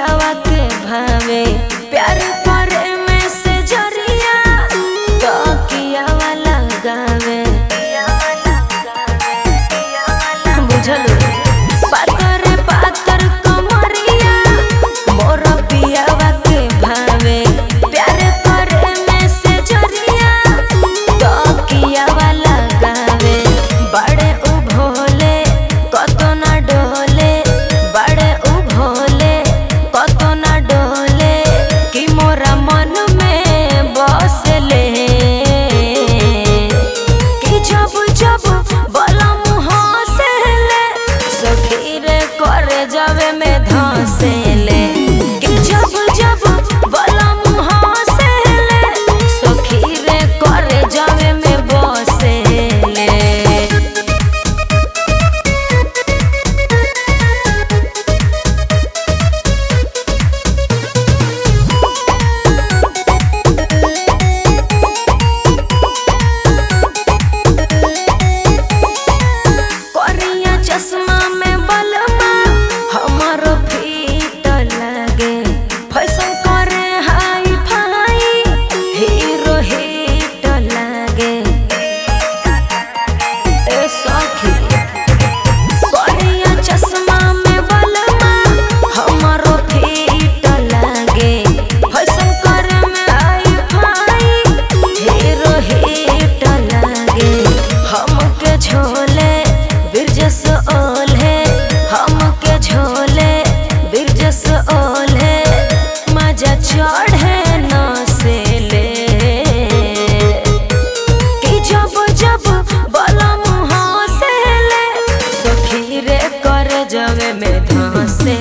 पियावा के भावे प्यार करे में से जरिया तो कियावा लगावे बुझलो पातर पातर कमरिया मोर पियावा के भावे प्यार करे में से जरिया तो कियावा लगावे बड़े उ भोले कतो ना डोले बड़े उ भोले कतो ना डोले कि मोरा मन में बसले कि जब जब बलम हंसले सखी रे करे जावे में धंसले कि जब जब बलम हंसले सखी रे करे जावे में बसले करिया चश्मा में बलमा हमारो फीट लागे फैशन करे हाई फाई हीरो हिट लागे ए सखी करिया चश्मा में बलमा हमारो फीट लागे फैशन करे में हाई फाई हीरो हिट लागे हमके झोले बिरजस ओल्हे हमके झोले बिरजस ओल्हे मजा चढ़े न से ले कि जब जब बलम हंसले सखी रे कर जवे में धंसे